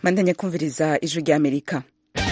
mandanya kumviriza ijwi rya amerika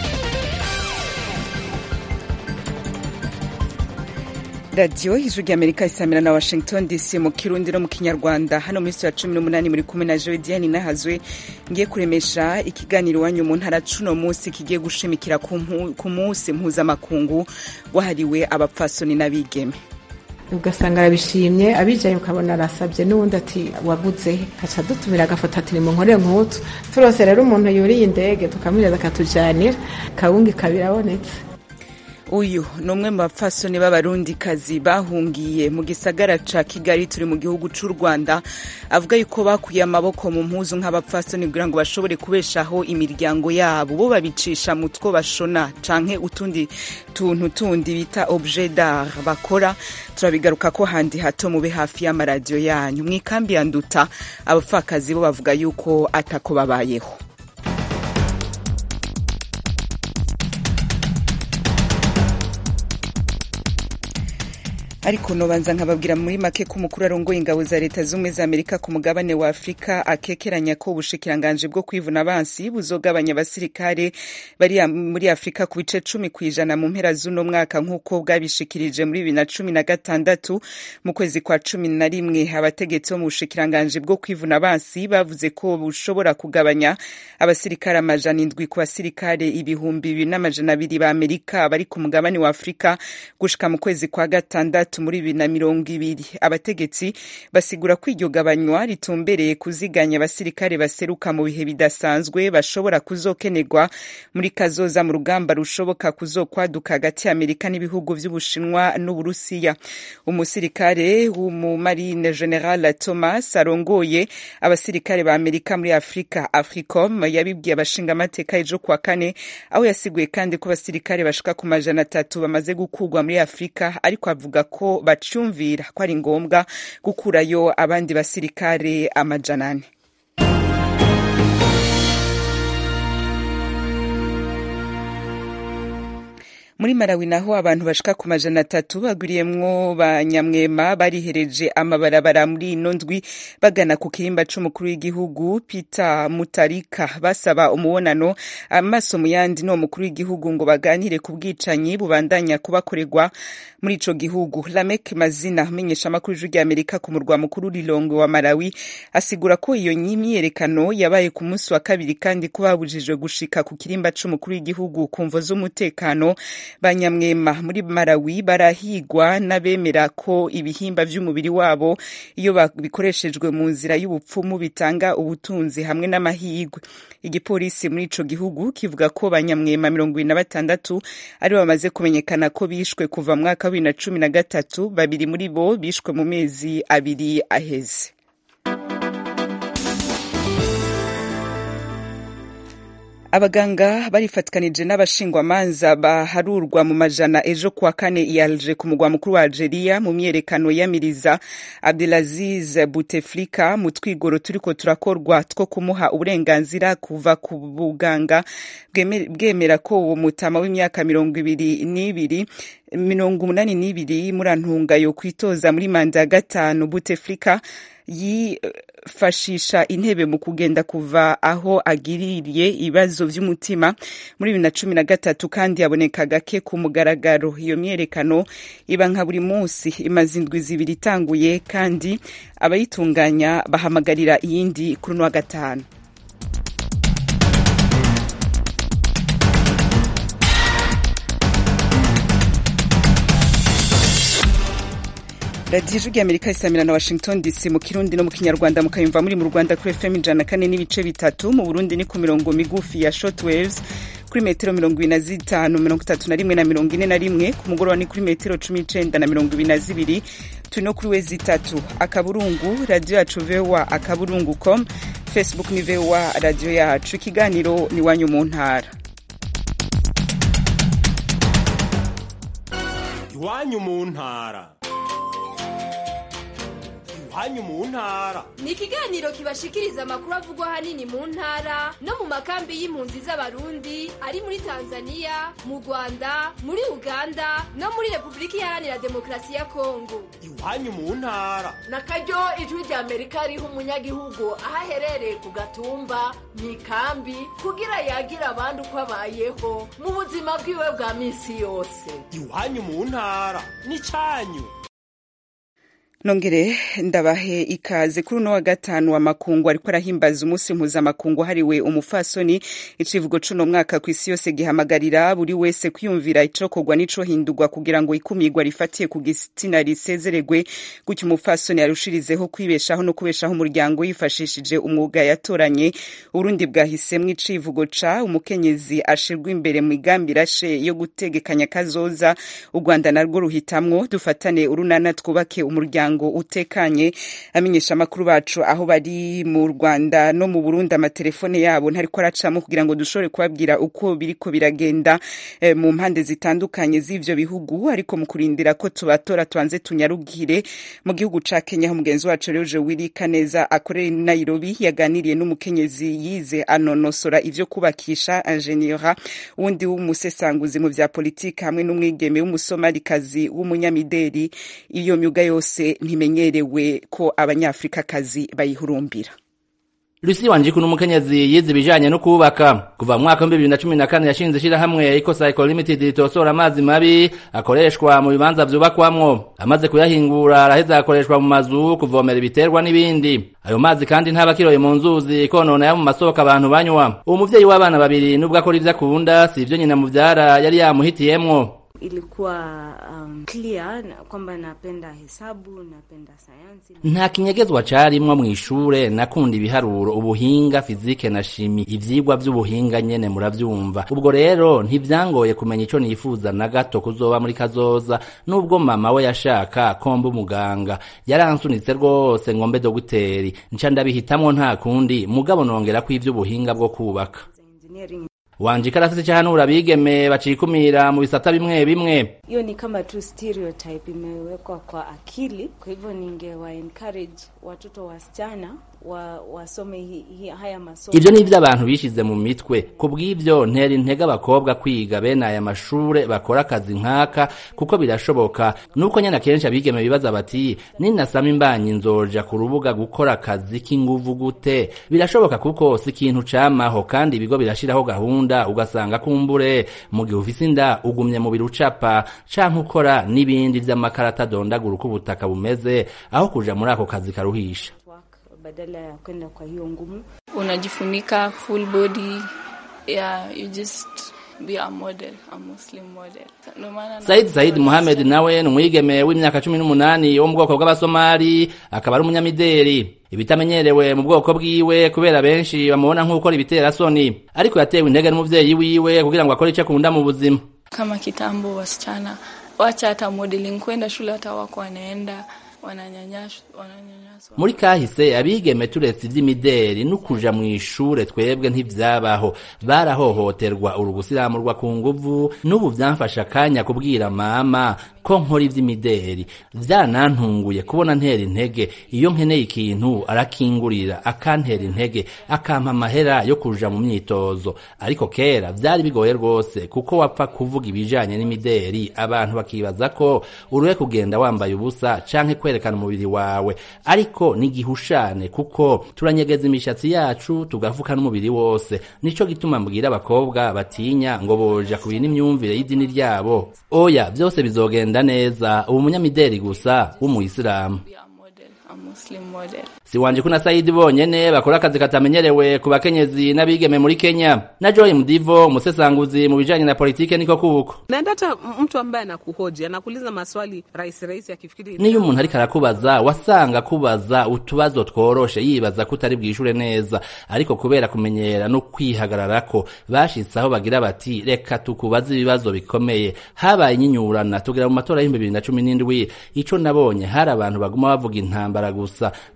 radiyo ijwi rya amerika isamira na washington dc mu kirundi no mu kinyarwanda hano muri ya cumi n'umunani muri kumwe na jodiane nahazwe ngiye kuremesha ikiganiro iwanyu mu ntara cuno munsi kigiye gushimikira ku munsi mpuzamakungu wahariwe abapfasoni n'abigeme ugasanga arabishimye abijaye ukabona arasabye n'uwundi ati wabuze haca dutumira agafoto ati nimunkorere nk'utu turose rero umuntu yuriye indege tukamwiriza akatujanira kawungi kabirabonetse uyu ni umwe mu bapfasoni b'abarundikazi bahungiye mu gisagara ca kigali turi mu gihugu c'u rwanda avuga yuko bakuye amaboko mu mpuzu nk'abapfasoni kugira ngo bashobore kubeshaho imiryango yabo bo babicisha mu two bashona canke utundi tuntu tundi bita objet d'art bakora turabigaruka ko handi hato mube hafi y'amaradiyo yanyu mu ikambi ya nduta abapfakazi bo bavuga yuko atako babayeho ariko nobanza nkababwira muri make ko umukuru arongoye ingabo za leta z'ubumwe za amerika ku mugabane wa afurika akekeranya ko ubushikiranganje bwo kwivuna abansi buzogabanya abasirikare bari muri afurika ku bice cumi ku ijana mu mpera z'uno mwaka nk'uko bwabishikirije muri bibiri na cumi na gatandatu mu kwezi kwa cumi na rimwe abategetsi bo mu bushikiranganje bwo kwivuna abansi bavuze ko bushobora kugabanya abasirikare amajana indwi ku basirikare ibihumbi bibiri n'amajana abiri ba amerika bari ku mugabane wa afurika gushika mu kwezi kwa gatandatu muri bibiri na mirongo ibiri abategetsi basigura ko iryo gabanywa ritumbereye kuziganya abasirikare baseruka mu bihe bidasanzwe bashobora kuzokenerwa muri kazoza mu rugamba rushoboka kuzokwaduka hagati ya amerika n'ibihugu vy'ubushinwa n'uburusiya umusirikare w'umumarine general thomas arongoye abasirikare ba amerika muri afurika africom yabibwiye abashingamateka ejo kuwa kane aho yasiguye kandi ko abasirikare bashika ku majana atatu bamaze gukurwa muri afurika ariko avuga ko ko bacumvira ko ari ngombwa gukurayo abandi basirikare amajana ane muri Malawi naho abantu bashika ku majana atatu bagwiriyemwo banyamwema barihereje amabarabara muri ino ndwi bagana ku kirimba c'umukuru w'igihugu Peter Mutarika basaba umubonano amaso mu yandi n'uwo mukuru w'igihugu ngo baganire ku bwicanyi bubandanya kubakorerwa muri ico gihugu Lamek Mazina amenyesha amakuru y'ijwi ry'Amerika ku murwa mukuru Lilongwe wa Malawi asigura ko iyo myiyerekano yabaye ku munsi wa kabiri kandi ko babujijwe gushika ku kirimba c'umukuru w'igihugu ku mvo z'umutekano banyamwema muri Malawi barahigwa n'abemera ko ibihimba vy'umubiri wabo iyo bikoreshejwe mu nzira y'ubupfumu bitanga ubutunzi hamwe n'amahigwe igipolisi muri ico gihugu kivuga ko banyamwema mirongo ibiri na batandatu ari bamaze kumenyekana ko bishwe kuva mu mwaka wa bibiri na cumi na gatatu babiri muri bo bishwe mu mezi abiri aheze abaganga barifatikanije n'abashingwamanza baharurwa mu majana ejo kuwa kane i Alger ku mugwa mukuru wa Algeria mu myerekano yamiriza Abdelaziz Bouteflika mu twigoro turiko turakorwa two kumuha uburenganzira kuva ku buganga bwemera ko uwo mutama w'imyaka mirongo ibiri n'ibiri mirongo umunani n'ibiri murantunga yo kwitoza muri manda ya gatanu Bouteflika yifashisha intebe mu kugenda kuva aho agiririye ibibazo vy'umutima muri bibiri na cumi na gatatu kandi yaboneka gake ku mugaragaro iyo myerekano iba nka buri munsi imaze indwi zibiri itanguye kandi abayitunganya bahamagarira iyindi kuri uno wa gatanu radiyo ijwi amerika isamira na washington dc mu kirundi no mu kinyarwanda mukayumva muri mu rwanda kuri fm ijana kane n'ibice bitatu mu burundi ni ku mirongo migufi ya short waves kuri metero mirongo ibiri na zitanu mirongo itatu na rimwe na mirongo ine na rimwe ku mugoroba ni kuri metero cumi n'icenda na mirongo ibiri na zibiri turi no kuri wezi itatu akaburungu radiyo yacu voa akaburungu com facebook ni voa radiyo yacu ikiganiro ni iwanyu mu ntara iwanyu mu ntara iwanyu mu ntara ni ikiganiro kibashikiriza amakuru avugwa ahanini mu ntara no mu makambi y'impunzi z'abarundi ari muri tanzania mu rwanda muri uganda no muri repubulika iharanira demokarasi ya kongo iwanyu mu ntara na karyo ijwi rya amerika riha umunyagihugu aho aherereye ku gatumba mu ikambi kugira yagira abandi uko abayeho mu buzima bwiwe bwa minsi yose iwanyu mu ntara n'icyanyu nongere ndabahe ikaze kuri uno wa gatanu wa makungu ariko arahimbaza umunsi mpuzamakungu hariwe umufasoni icivugo cuno mwaka ku isi yose gihamagarira buri wese kwiyumvira icokorwa n'icohindurwa kugira ngo ikumirwa rifatiye ku gitsina risezeregwe gutyo umufasoni arushirizeho kwibeshaho no kubeshaho umuryango yifashishije umwuga yatoranye urundi bwahisemwo icivugo ca umukenyezi ashirwa imbere mu migambi irashe yo gutegekanya kazoza u rwanda narwo ruhitamwo dufatane urunana twubake umuryango umuryango utekanye amenyesha amakuru bacu aho bari mu Rwanda no mu Burundi amatelefone yabo ntariko aracamo kugira ngo dushobore kubabwira uko biriko biragenda eh, mu mpande zitandukanye z'ivyo bihugu ariko mu kurindira ko tubatora tubanze tunyarugire mu gihugu ca Kenya aho mugenzi wacu Roje Willy Kaneza akorera i Nairobi yaganiriye n'umukenyezi yize anonosora ivyo kubakisha ingeniera wundi w'umusesanguzi mu vya politiki hamwe n'umwigeme w'umusomarikazi w'umunyamideli iyo myuga yose ntimenyerewe ko abanyafrikakazi bayihurumbira Lucy Wanjiku n'umukenyezi yize ibijanye no kubaka kuva mu mwaka wa 2014 yashinze ishirahamwe Eco Cycle Limited ritosora amazi mabi akoreshwa mu bibanza vyubakwamwo amaze kuyahingura araheza akoreshwa mu mazu kuvomera ibiterwa n'ibindi ayo mazi kandi ntaba kiroye mu nzuzi konona ya mu masoko abantu banywa uwo muvyeyi w'abana babiri nubwo akora ivyo akunda si ivyo nyina muvyara yari yamuhitiyemwo ilikuwa um, clear na kwamba napenda hesabu napenda sayansi nta kinyegezwa carimwo mw'ishure nakunda ibiharuro ubuhinga fizike na shimi ivyigwa vy'ubuhinga nyene muravyumva ubwo rero ntivyangoye kumenya ico nifuza na gato kuzoba muri kazoza nubwo mama we yashaka komba umuganga yaransunitse rwose ngombe dogiteri nca ndabihitamwo nta kundi mugabo nongerako ivy'ubuhinga bwo kubaka engineering wanjika arafise icahanura abigeme bacikumira mu bisata bimwe bimwe hiyo ni kama tu stereotype imewekwa kwa akili kwa hivyo ningewa encourage watoto wasichana wa, wasome hi, hi, haya masomo ivyo nivyo abantu bishize mu mitwe ku bw'ivyo ntera intege abakobwa kwiga bene aya mashure bakora akazi nk'aka kuko birashoboka nuko nyene akenshi abigeme bibaza bati ninasama imbanyi nzoja ku rubuga gukora akazi k'inguvu gute birashoboka kuko si ikintu camaho kandi ibigo birashiraho gahunda ugasanga kumbure mu gihe ufise inda ugumye mu biro ucapa canke ukora n'ibindi vy'amakarata adondagura uko ubutaka bumeze aho kuja muri ako kazi karuhisha work badala ya kwenda kwa hiyo ngumu unajifunika full body yeah you just be a model a muslim model no maana Said Said Mohamed nawe ni umwigeme w'imyaka cumi n'umunani wo mu bwoko bw'abasomali akaba ari umunyamideli ibitamenyerewe mu bwoko bwiwe kubera benshi bamubona nk'ukora ibiterasoni ariko yatewe intege n'umuvyeyi wiwe kugira ngo akore ico akunda mu buzima kama kitambo wasichana wacha hata modeling kwenda shule hata wako wanaenda wananyanyashwa wananyanyaswa muri kahise abigeme turetse ivy'imideli n'ukuja mw'ishure twebwe ntivyabaho barahohoterwa urugusiramurwa ku nguvu n'ubu vyamfasha akanya kubwira mama ko nkora ivy'imideli vyanantunguye kubona ntera intege iyo nkeneye ikintu arakingurira akantera intege akampa amahera yo kuja mu myitozo ariko kera vyari bigoye rwose kuko wapfa kuvuga ibijanye n'imideli abantu bakibaza ko uruhe kugenda wambaye ubusa canke kwerekana umubiri wawe ariko n'igihushane kuko turanyegeza imishatsi yacu tugafuka n'umubiri wose nico gituma mbwira abakobwa batinya ngo boja ku bintu imyumvire y'idini ryabo oya vyose bizogenda neza ubu munyamideli gusa w'umuyisilamu be a model a muslim model si wanje kuna Saidi bonyene bakora akazi katamenyerewe ku bakenyezi n'abigeme muri Kenya na Joy Mudivo umusesanguzi mu bijanye na politike niko kuko na hata mtu ambaye anakuhoji anakuuliza maswali rahisi rahisi akifikiri niyo umuntu ariko arakubaza wasanga kubaza utubazo tworoshe yibaza ko utari bwishure neza ariko kubera kumenyera no kwihagararako bashitse aho bagira bati reka tukubaze ibibazo bikomeye habaye inyinyurana tugera mu matora y'ibihumbi bibiri na cumi n'indwi ico nabonye hari abantu baguma bavuga intambara gusa ndavuga nti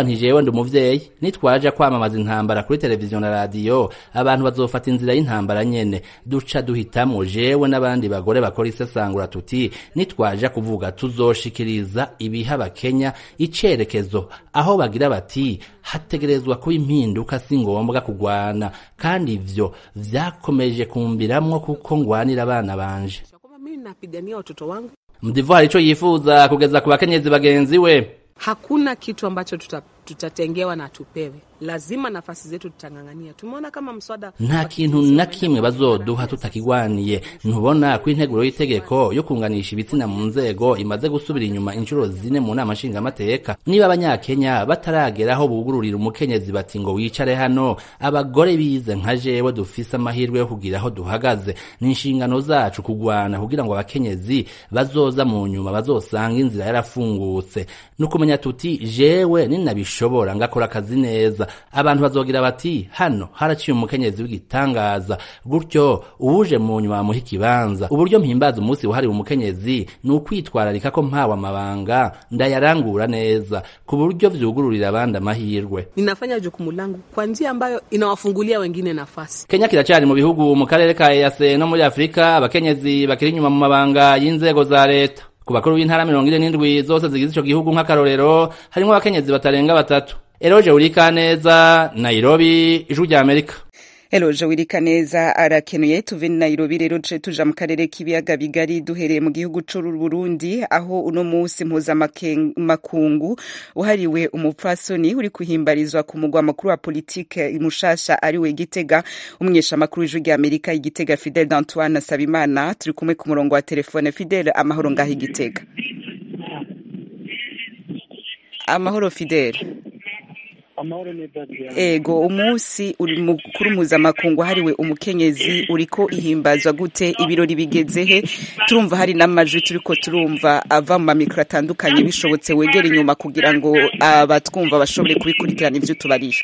nti jewe ndi umuvyeyi nitwaja kwamamaza intambara kuri televiziyo na radiyo abantu bazofata inzira y'intambara nyene duca duhitamwo jewe n'abandi bagore bakora isesangura tuti nitwaja kuvuga tuzoshikiriza ibiha abakenya icerekezo aho bagira bati hategerezwa kuba impinduka si ngombwa kugwana kandi ivyo vyakomeje kumbiramwo kuko ngwanira abana banje kwamba mimi napigania watoto wangu. mdivuari ico yifuza kugeza ku bakenyezi bagenzi we Hakuna kitu ambacho tuta, tutatengewa na tupewe, lazima nafasi zetu tutang'ang'ania. Tumeona kama mswada nta kintu na kimwe bazoduha tutakigwaniye ntubona ko integuro y'itegeko yo kunganisha ibitsina mu nzego imaze gusubira inyuma inshuro zine mu nama nshingamateka niba abanyakenya bataragera aho bugururira umukenyezi bati ngo wicare hano abagore bize nka jewe dufise amahirwe yo kugira aho duhagaze ni inshingano zacu kugwana kugira ngo abakenyezi bazoza mu nyuma bazosanga inzira yarafungutse nukumenya tuti jewe ninabishobora ngakora akazi neza abantu bazogira bati hano haraciye umukenyezi w'igitangaza gutyo uwuje mu nyuma bamuha ikibanza uburyo mpimbaza umunsi wahariwe umukenyezi ni ukwitwararika ko mpawe amabanga ndayarangura neza ku buryo vyugururira abandi amahirwe ninafanya jukumu langu kwa njia ambayo inawafungulia wengine nafasi. kenya kiracari mu bihugu mu karere ka ease no muri afurika abakenyezi bakiri inyuma mu mabanga y'inzego za leta ku bakuru b'intara mirongo ine n'indwi zose zigize ico gihugu nk'akarorero harimwo abakenyezi batarenga batatu eroje urikaneza nairobi ijwi rya amerika Eloje Wirikaneza arakenuye tuve Nairobi rero ce tuja mu karere k'ibiyaga bigari duhereye mu gihugu c'u Burundi aho uno musi mpuzamakungu uhariwe umupfasoni uri kuhimbarizwa ku mugwa makuru wa politike mushasha ariwe Gitega umwesha makuru w'ijwi rya Amerika igitega Fidel d'Antoine Sabimana turi kumwe ku murongo wa telefone Fidel amahoro ngaho igitega amahoro Fidel amahoro neza Diana. ego umunsi uri mukuru mpuzamakungu hariwe umukenyezi uriko ihimbazwa gute ibirori bigeze he turumva hari n'amajwi turiko turumva ava mu mamikro atandukanye bishobotse wegera inyuma kugira ngo abatwumva bashobore kubikurikirana ivyo tubarisha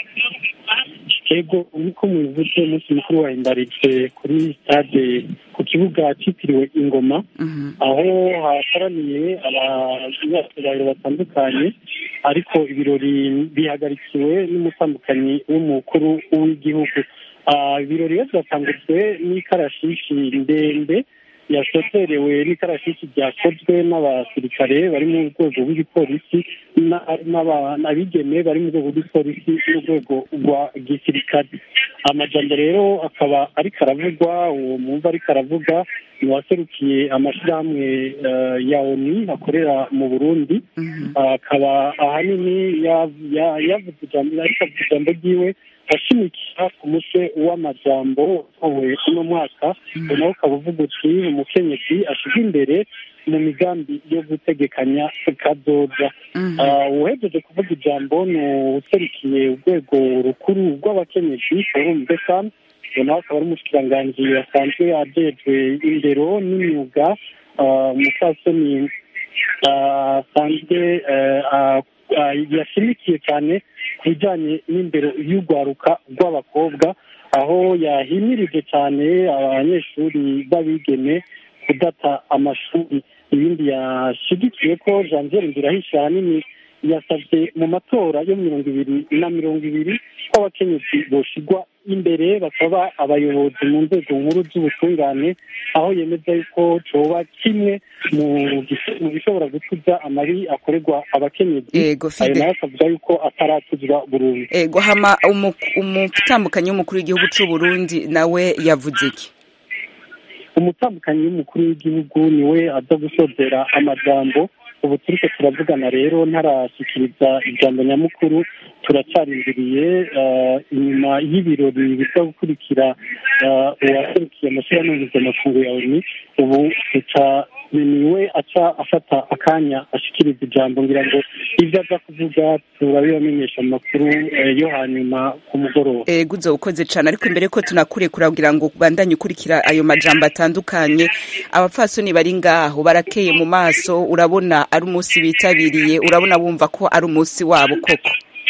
ego niko mubivuze umunsi mukuru wahimbarijwe kuri stade ku kibuga cyitiriwe ingoma aho hakoraniye abanyacyubahiro batandukanye ariko ibirori bihagarikiwe n'umutambukanyi w'umukuru w'igihugu Ah, ibirori rero byatangujwe n'ikarashishi ndende yasoterewe n'ikarashishi ryakozwe n'abasirikare bari mu rwego rw'igipolisi na- n'aba- n'abigeme bari mu rwego rw'igipolisi n'urwego rwa gisirikare amajambo rero akaba ariko aravugwa uwo mwumva ariko aravuga ni uwaserukiye amashyirahamwe eh, ya oni akorera mu burundi akaba ahanini ya- ya- yavuze ijambo ariko avuga ijambo ryiwe ashimikira ku mutwe w'amajambo utowe uno mwaka nawe ukaba uvuga uti umukenyezi ashize imbere mu migambi yo gutegekanya kazoza Ah, uhejeje kuvuga ijambo ni userukiye urwego rukuru rw'abakenyezi forum de femme uwo nawe akaba ari umushikiranganji asanzwe ajejwe indero n'imyuga ah, umupfasoni ah, asanzwe eh, ah, ah, yashimikiye cyane ku bijyanye n'indero y'urwaruka rw'abakobwa aho yahimirije cyane abanyeshuri b'abigeme kudata amashuri ibindi yashigikiye ko janvier ndirahisha ahanini yasabye mu matora yo mirongo ibiri na mirongo ibiri ko abakenyezi boshigwa imbere bakaba abayobozi mu nzego nkuru z'ubutungane aho yemeza yuko coba kimwe mu gis- mu bishobora gutuza amabi akorerwa abakenyezi Yego, ayo Fide. nayo akavuga yuko ataratuzwa burundu ego hama umu- umutambukanyi w'umukuru w'igihugu c'u Burundi nawe yavuze iki umutambukanyi w'umukuru w'igihugu niwe aza gusozera amajambo ubu turiko turavugana rero ntarashyikiriza ijambo nyamukuru turacarindiriye eh, inyuma y'ibirori biza gukurikira eh, uwaserukiye amashyirahamwe mpuzamakungu ya oni ubu tuca niwe aca afata akanya ashikiriza ijambo ngira ngo ibyo aza kuvuga turabibamenyesha mu makuru eh, yo hanyuma ku mugoroba ego uzo ukoze cane ariko imbere ko tunakurekura kugira ngo bandanye ukurikira ayo majambo atandukanye abapfasoni bari ngaho barakeye mu maso urabona ari umunsi bitabiriye urabona bumva ko ari umunsi wabo koko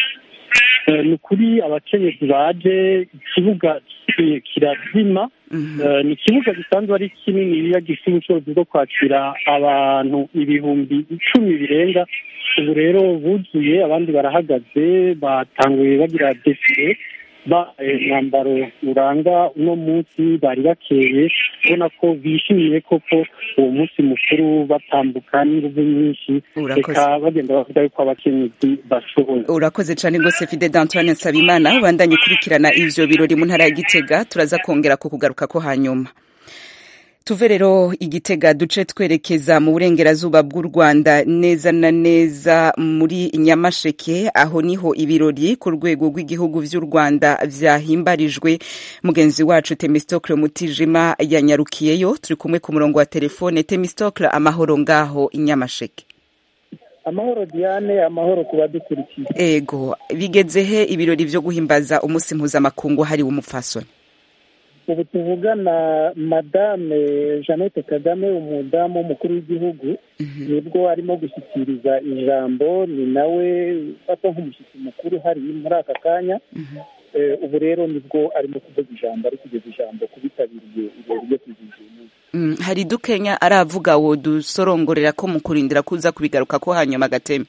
Eh, ni ukuri abakenyezi baje ikibuga ki- kirazima Eh, ni ikibuga gisanzwe ari kinini iyo gifite ubushobozi bwo kwakira abantu ibihumbi icumi birenga ubu rero buzuye abandi barahagaze batanguye bagira defile bahaye umwambaro uranga uno munsi bari bakeye ubona ko bishimiye koko uwo munsi mukuru batambuka n'inguvu nyinshi Urakoze. reka bagenda bavuga yuko abakenyezi bashoboye urakoze cyane rwose fide d'antoine nsabimana ubandanye ukurikirana ivyo birori mu ntara ya gitega turaza kongera kukugaruka ko hanyuma tuve rero igitega duce twerekeza mu burengerazuba bw'u rwanda neza na neza muri nyamasheke aho niho ibirori ku rwego rw'igihugu vy'u rwanda vyahimbarijwe mugenzi wacu temistokle mutijima yanyarukiyeyo turi kumwe ku murongo wa telefone temistokle amahoro ngaho i nyamasheke amahoro diane amahoro ku badukurikiye ego bigeze he ibirori vyo guhimbaza umunsi mpuzamakungu hariwe umupfasoni ubu tuvugana madame jeannette kagame umudamu w'umukuru w'igihugu nibwo arimo gushyikiriza ijambo ni nawe ufatwa nk'umushyitsi mukuru hari muri aka kanya Eh, ubu rero nibwo arimo kuvuga ijambo ari kugeza ijambo ku bitabiriye ibirori byo kwizihiza uyu munsi Mm, hari dukenya aravuga wo dusorongorera ko mu kurindira kuza kubigaruka ko hanyuma gateme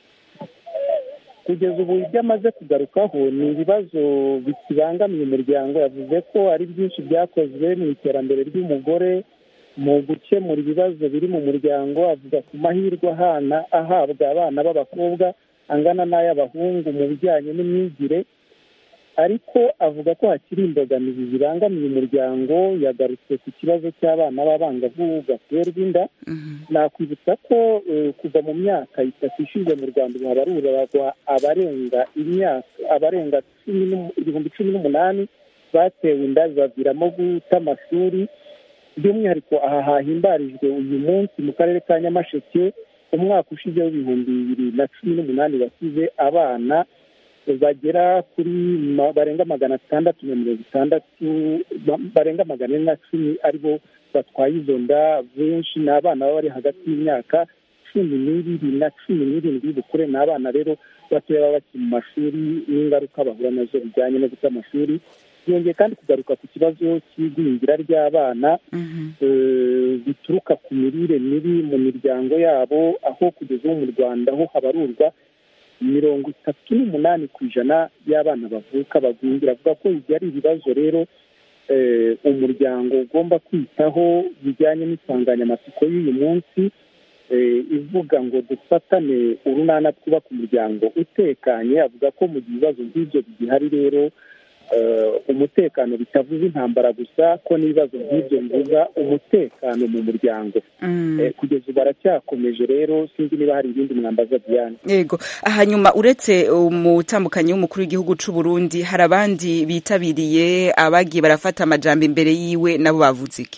kugeza ubu ibyo amaze kugarukaho ni ibibazo bikibangamiye umuryango yavuze ko ari byinshi byakozwe mu iterambere ry'umugore mu gukemura ibibazo biri mu muryango avuga ku mahirwe ahana ahabwa abana b'abakobwa angana n'ay'abahungu mu bijyanye n'imyigire ariko avuga ko hakiri imbogamizi zibangamiye umuryango yagarutse ku kibazo cy'abana b'abangavu baterwa inda nakwibutsa ko eh, kuva mu myaka itatu ishize mu rwanda ubu habarurwa abarenga imyaka abarenga cumi n'umu- ibihumbi cumi n'umunani batewe inda bibaviramo guta amashuri by'umwihariko aha hahimbarijwe uyu munsi mu karere ka nyamasheke umwaka ushize w'ibihumbi bibiri na cumi n'umunani wasize abana bagera kuri ma- barenga magana atandatu na mirongo itandatu ba- barenga magana ane na cumi aribo batwaye izo nda benshi ni abana baba bari hagati y'imyaka cumi n'ibiri na cumi n'irindwi y'ubukure ni abana rero batoya baba bakiri mu mashuri n'ingaruka bahura nazo bijyanye no guta amashuri yongeye kandi kugaruka ku kibazo cy'igwingira ry'abana eh, bituruka ku mirire mibi mu miryango yabo aho kugeza ubu mu rwanda ho habarurwa mirongo itatu n'umunani ku ijana y'abana bavuka bagwingira avuga ko ibyo ari ibibazo rero eh, umuryango ugomba kwitaho bijyanye n'insanganyamatsiko y'uyu munsi eh, ivuga ngo dufatane urunana twubaka umuryango utekanye avuga ko mu gihe ibibazo nk'ibyo bigihari rero eh, umutekano bitavuze intambara gusa ko n'ibibazo nk'ibyo bivuga umutekano mu muryango Eh, kugeza ubu baracyakomeje rero sinzi niba hari ibindi mwambaza diane yego hanyuma uretse umutambukanyi w'umukuru w'igihugu c'u Burundi hari abandi bitabiriye abagiye barafata amajambo imbere yiwe nabo bavuze iki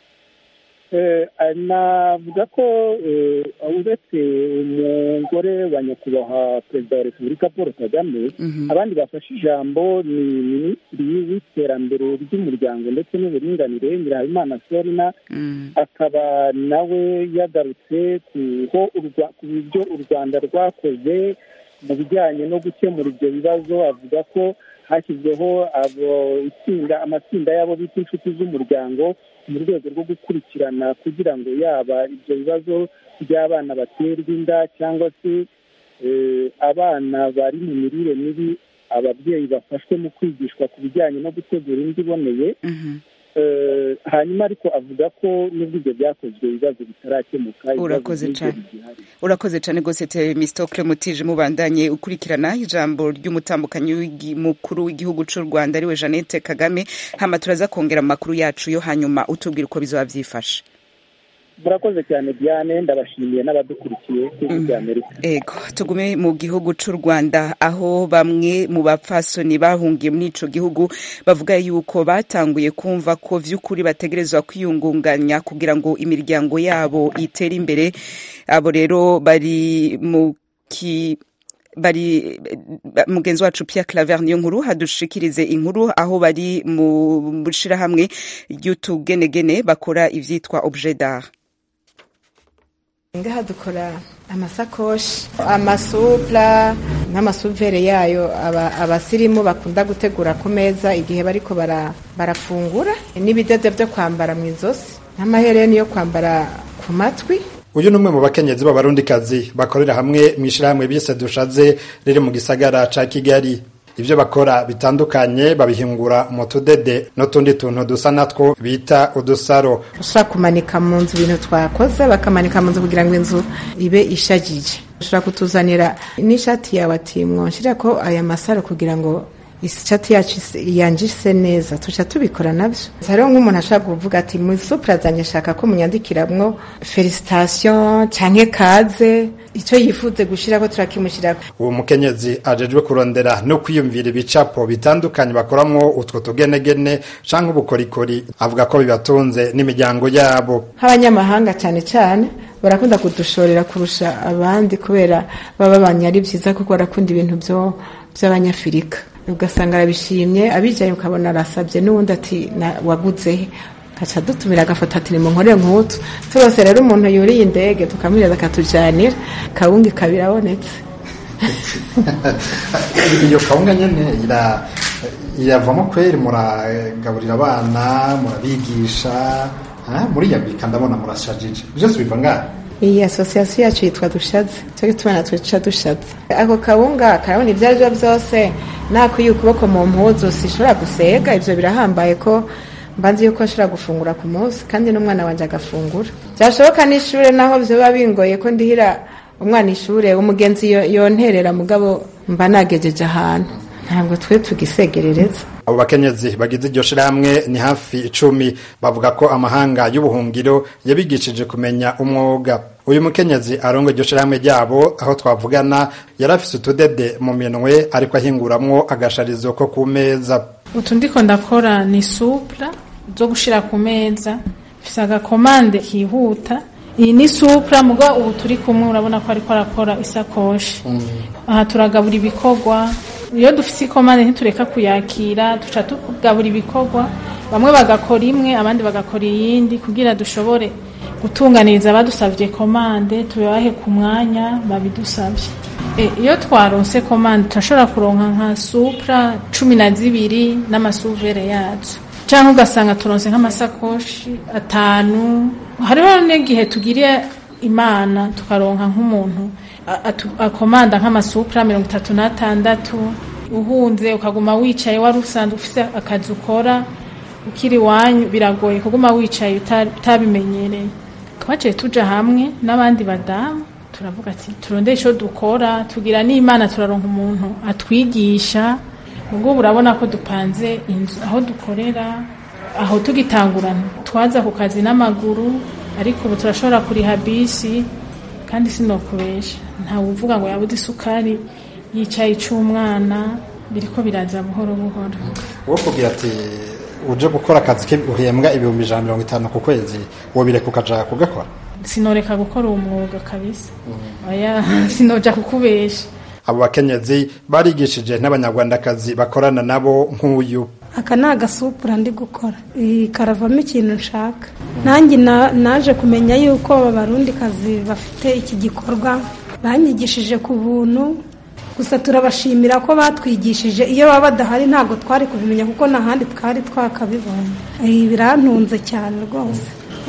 Eh, navuga ko eh, uretse umugore wa nyakubahwa perezida wa repubulika paul kagame abandi bafashe ijambo ni minisitiri w'iterambere ry'umuryango ndetse n'uburinganire nyirahabimana sorina akaba nawe yagarutse ku ho urwa- ku byo u rwanda rwakoze mu bijyanye no gukemura ibyo bibazo avuga ko hashyizweho abo itsinda amatsinda y'abo bita inshuti z'umuryango mu rwego rwo gukurikirana kugira ngo yaba ibyo bibazo by'abana baterwa inda cyangwa se eh, abana bari mu mirire mibi ababyeyi bafashwe mu kwigishwa ku bijyanye no gutegura indyo iboneye Eh, hanyuma ariko avuga ko n'ubwo ibyo byakozwe ibibazo bitarakemuka ibibazo urakoze nk'ibyo cyane bigihari. urakoze cyane rwose temistokle mutije mubandanye ukurikirana ijambo ry'umutambukanyi w'igi- mukuru w'igihugu c'u rwanda ariwe jeannette kagame hama turaza kongera mu makuru yacu yo hanyuma utubwira uko bizoba vyifashe murakoze cyane diane ndabashimiye n'abadukurikiye kuri bya amerika ego tugume mu gihugu c'u rwanda aho bamwe mu bapfasoni bahungiye muri ico gihugu bavuga yuko batanguye kumva ko vy'ukuri bategerezwa kwiyungunganya kugira ngo imiryango yabo itere imbere abo rero bari mu ki bari ba- mugenzi wacu Pierre Claver niyo nkuru hadushikirize inkuru aho bari mu shirahamwe ry'utugenegene bakora ivyitwa objet d'art ngaha dukora amasakoshi amasupla n'amasuvere yayo aba- abasirimu bakunda gutegura ku meza igihe bariko bara- barafungura n'ibidodo byo kwambara mu izosi n'amahereni yo kwambara ku matwi uyu ni umwe mu bakenyezi b'abarundikazi bakorera hamwe mu ishyirahamwe bise dushaze riri mu gisagara ca kigali ibyo bakora bitandukanye babihingura mu tudede n'utundi tuntu dusa natwo bita udusaro ushobora kumanika mu nzu ibintu twakoze bakamanika mu nzu kugira ngo inzu ibe ishagije ushobora kutuzanira n'ishati yawe ati mwonshyira ko aya masaro kugira ngo ishati yacu yanjise neza tuca tubikora nabyo hariho nk'umuntu ashobora kuvuga ati mu suprazanye ashaka ko munyandikiramwo felicitation canke kaze icyo yifuze gushirako turakimushirako uwo mukenyezi ajejwe kurondera no kwiyumvira ibicapo bitandukanye bakoramwo utwo tugenegene canke ubukorikori avuga ko bibatunze n'imiryango yabo nk'abanyamahanga cyane cyane barakunda kudushorera kurusha abandi kubera baba babanye ari byiza kuko barakunda ibintu by'abanyafurika ugasanga arabishimye abijaye ukabona arasabye n'ubundi ati waguze he kaca dutumira agafoto ati nimunkorere nk'utu turose rero umuntu yuriye indege tukamwireza akatujanira kawunga ikaba irabonetse iyo kawunga nyene iravamo kweri muragaburira abana murabigisha muriyabika ndabona murashajije byose biva ngaha iyi asosiyasiyo yacu yitwa dushaze cyo gituma natwe duca dushaze ako kawunga karabona ibyo ari byo byose nakuye ukuboko mu mpuzu sishobora gusega ibyo birahambaye ko mbanzi yuko ashobora gufungura ku munsi kandi n'umwana wanjye agafungura byashoboka n'ishuri naho biba bingoye ko ndihira umwana ishuri umugenzi yonterera mugabo mba nagejeje ahantu ntabwo twe tugisegerereza abo bakenyezi bagize iryo shirahamwe ni hafi icumi bavuga ko amahanga y'ubuhungiro yabigishije kumenya umwuga uyu mukenyezi arongo iryo shirahamwe ryabo aho twavugana yari afise utudede mu minwe ariko ahinguramwo agasharizo ko ku meza utu ndiko ndakora ni supra zo gushira ku meza mfise agakomande kihuta iyi ni supra mugo ubu turi kumwe urabona ko ariko arakora isakoshi aha turagabura ibikorwa iyo dufite ikomande ntitureka kuyakira duca tugabura ibikorwa bamwe bagakora imwe abandi bagakora iyindi kugira dushobore gutunganiriza abadusabye komande tubahe ku mwanya babidusabye iyo twaronse komande turashobora kuronka nka supra cumi na zibiri n'amasuvere yazo cyangwa ugasanga turonse nk'amasakoshi atanu hariho n'igihe tugiriye imana tukaronka nk'umuntu akomanda nk'amasupra mirongo itatu n'atandatu uhunze ukaguma wicaye wari usanzwe ufite akazi ukora ukiri iwanyu biragoye kuguma wicaye utabimenyereye twaciye tuja hamwe n'abandi badamu turavuga ati turondere icyo dukora tugira n'imana turaronka umuntu atwigisha ubwo urabona ko dupanze inzu aho dukorera aho tugitangurana twaza ku kazi n'amaguru ariko ubu turashobora kuriha bisi kandi sinokubesha ntawe uvuga ngo yabuze isukari yicaye ic'umwana biriko biraza buhoro buhoro wo kugira ati uje gukora akazi uhembwa ibihumbi ijana mirongo itanu ku kwezi wobireka ukaja kugakora sinoreka gukora uwo mwuga kabisa oya sinoja kukubesha abo bakenyezi barigishije n'abanyarwandakazi bakorana nabo nk'uyu aka ni agasupura ndi gukora karavamo ikintu nshaka nanjye naje kumenya yuko abarundikazi bafite iki gikorwa banyigishije ku buntu gusa turabashimira ko batwigishije iyo baba badahari ntabwo twari kubimenya kuko n'ahandi twari twakabibonye birantunze cyane rwose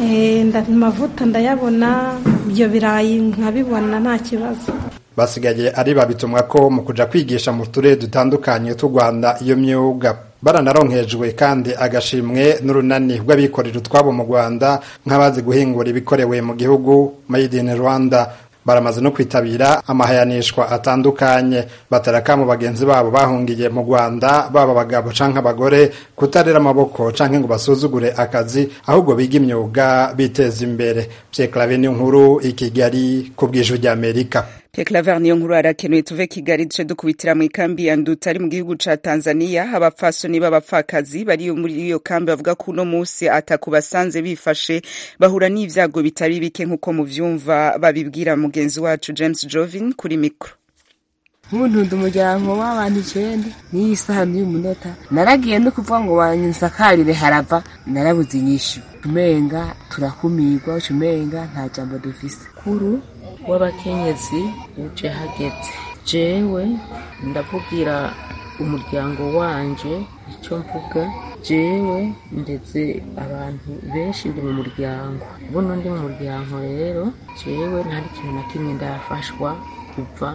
amavuta ndayabona ibyo birayi nkabibona nta kibazo basigaye ari babitumwa ko mu kuja kwigisha mu turere dutandukanye tw'u Rwanda iyo myuga baranaronkejwe kandi agashimwe n'urunani rw'abikorera utwabo mu Rwanda nk'abazi guhingura ibikorewe mu gihugu made in Rwanda baramaze no kwitabira amahayanishwa atandukanye batera mu bagenzi babo bahungiye mu Rwanda baba abagabo canke abagore kutarera amaboko canke ngo basuzugure akazi ahubwo biga imyuga biteza imbere Pierre Claver nkuru i Kigali ku bw'ijwi ry'Amerika Pierre Claver niyo nkuru arakenuye tuve Kigali duce dukubitira mu ikambi ya Nduta ari mu gihugu ca Tanzania abapfasoni b'abapfakazi bari muri iyo kambi bavuga ko uno musi atakubasanze bifashe bahura n'ivyago bitari bike nk'uko muvyumva babibwira mugenzi wacu James Jovin kuri mikro nk'umuntu umuryango w'abantu icenda n'iyi saha n'uyu munota naragiye no kuvuga ngo wansakarire harava narabuze inyishu umenga turakumirwa umenga nta jambo dufise kuru w'abakenyezi uje hageze jewe ndavugira umuryango wanje icyo mvuga jewe ndetse abantu benshi ndi mu muryango buno ndi mu muryango rero jewe nta kintu na kimwe ndafashwa kuva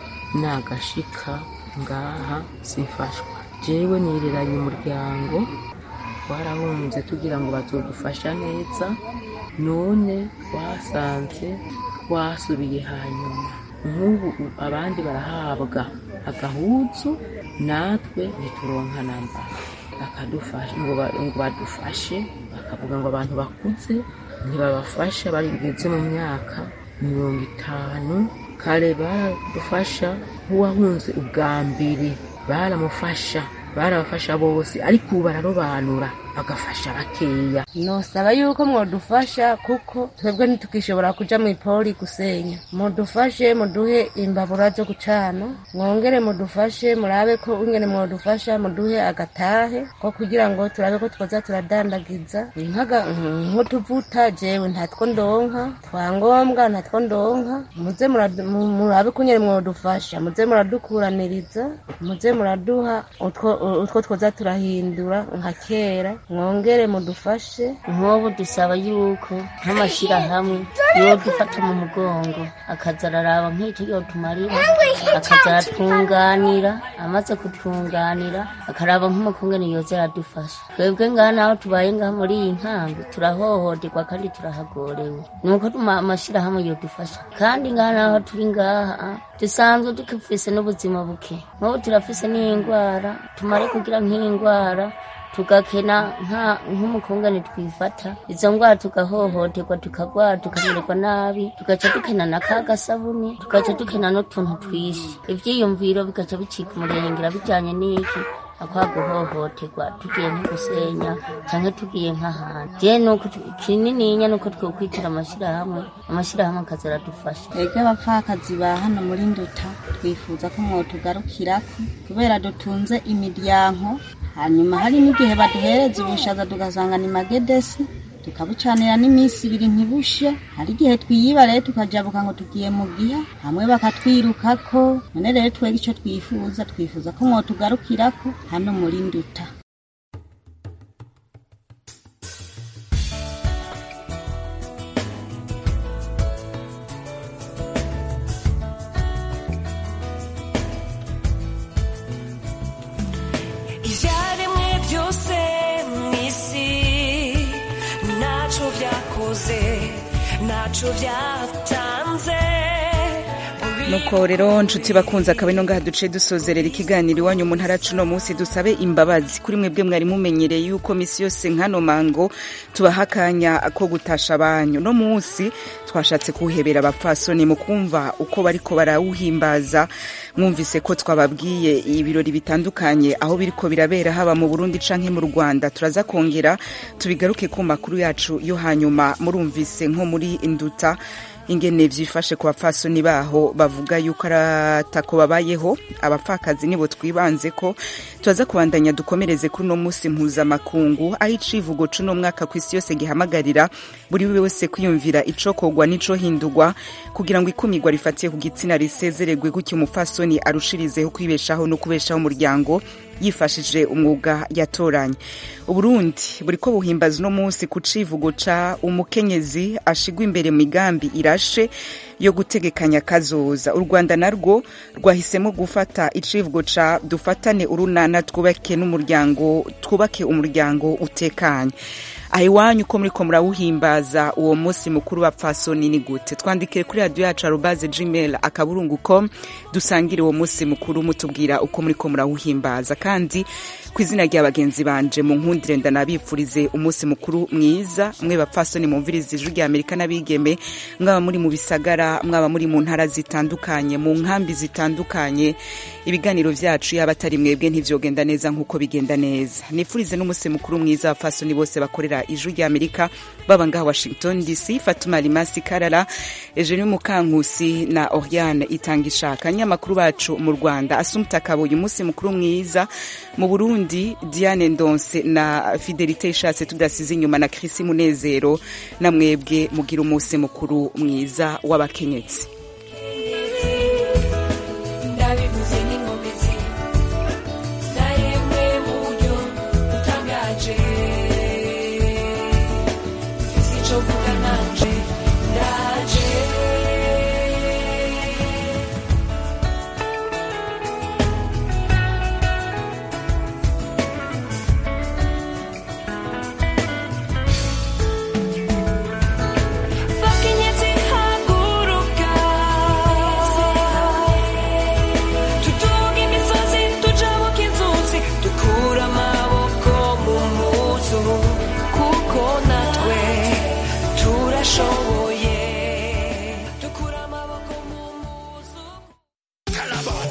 nagashika ngaha simfashwa jewe nireranye umuryango twarahunze tugira ngo bazodufasha neza none twasanze twasubiye hanyuma nk'ubu abandi barahabwa agahuzu natwe ntituronka namba bakadufasha ngo ba- ngo badufashe bakavuga ngo abantu bakuze ntibabafasha bageze mu myaka mirongo itanu kare baradufasha nk'uwahunze ubwa mbere baramufasha barabafasha bose ariko ubu bararobanura bagafasha bakeya nosaba yuko mwodufasha kuko twebwe ntitukishobora kuja mw'ipoli gusenya mudufashe muduhe imbabura zo gucana mwongere mudufashe murabe ko ingene mwodufasha muduhe agatahe ko kugira ngo turabe ko twoza turadandagiza nkaga nk'utuvuta jewe ntatwo ndonka twangombwa ntatwo ndonka muze muradu- mu- murabe ko ingene mwodufasha muze muradukuraniriza muze muraduha utwo utwo twoza turahindura nka kera mwongere mudufashe nk'ubu dusaba yuko nk'amashyirahamwe yo dufata mu mugongo akaza araraba nk'icyo yotumarira akaza aratunganira amaze kutunganira akaraba nk'umukungene yoza aradufasha twebwe ngaha naho tubaye ngaha muri iyi nkambi turahohoterwa kandi turahagorewe nuko tuma- amashyirahamwe yodufasha kandi ngaha naho turi ngaha dusanzwe dufise n'ubuzima buke nk'ubu turafise n'indwara tumare kugira nk'indwara tugakena nka- nk'umukungane twifata izo ndwara tugahohoterwa tukagwara tukamererwa nabi tugaca dukena na ka gasabuni tugaca dukena n'utuntu twishi ivyiyumviro bigaca bicika umurengera bijanye n'iki akwa guhohoterwa tugiye nko gusenya canke tugiye nk'ahantu je nuko tu- kinininya nuko twokwitira amashirahamwe amashirahamwe akaza aradufasha twebwe abapfakazi ba hano muri nduta twifuza ko mwotugarukirako kubera dutunze imiryango hanyuma hari n'igihe baduhereza ubushaza tugasanga ni magedesi tukabucanira n'iminsi ibiri ntibushe hari igihe twiyiba rero tukajabuka ngo tugiye mu giha hamwe bakatwirukako none rero twebwe icyo twifuza twifuza ko mwotugarukirako hano muri nduta ibyaremwe byose mu isi ntacyo byakoze ntacyo byatanze nuko rero nshuti bakunze akaba ino ngaha duce dusozerera ikiganiro iwanyu mu ntara cuno munsi dusabe imbabazi kuri mwebwe mwari mumenyereye yuko misi yose nkano mango tubaha akanya ko gutasha abanyu no munsi twashatse kuwuhebera abapfasoni mu kumva uko bariko barawuhimbaza mwumvise ko twababwiye ibirori bitandukanye aho biriko birabera haba mu burundi canke mu rwanda turaza kongera tubigaruke ku makuru yacu yo hanyuma murumvise nko muri induta ingene vyifashe ku bapfasoni baho bavuga yuko aratako babayeho abapfakazi nibo twibanze ko turaza kubandanya dukomereze kuri uno munsi mpuzamakungu aho icivugo c'uno mwaka kw'isi yose gihamagarira buri wese kwiyumvira icokorwa n'icohindurwa kugira ngo ikumirwa rifatiye ku gitsina risezeregwe gutyo umupfasoni arushirizeho kwibeshaho no kubeshaho umuryango yifashije umwuga yatoranye uburundi buriko buhimbaza uno munsi ku civugo ca umukenyezi ashigwa imbere mu migambi irashe yo gutegekanya kazoza u rwanda narwo rwahisemo gufata icivugo ca dufatane urunana twubake n'umuryango twubake umuryango utekanye aha iwanyu ko muriko murawuhimbaza uwo munsi mukuru wa pfasoni ni gute twandikire kuri radiyo yacu arubaze gmail akaburungu com dusangire uwo munsi mukuru mutubwira uko muriko murawuhimbaza kandi ku izina rya bagenzi banje mu nkundire ndanabipfurize umunsi mukuru mwiza mwe bapfasoni mumviriza ijwi rya amerika n'abigeme mwaba muri mu bisagara mwaba muri mu ntara zitandukanye mu nkambi zitandukanye ibiganiro vyacu yaba atari mwebwe ntivyogenda neza nk'uko bigenda neza nifurize n'umunsi mukuru mwiza abapfasoni bose bakorera ijwi rya amerika baba ngaha washington dc fatuma limasi karara eugenie mukankusi na oriane itanga ishaka abanyamakuru bacu mu rwanda asumta kabuye umunsi mukuru mwiza mu burundi diane ndonse na fidelite ishatse tudasize inyuma na krisi munezero na mwebwe mugira umunsi mukuru mwiza w'abakenyezi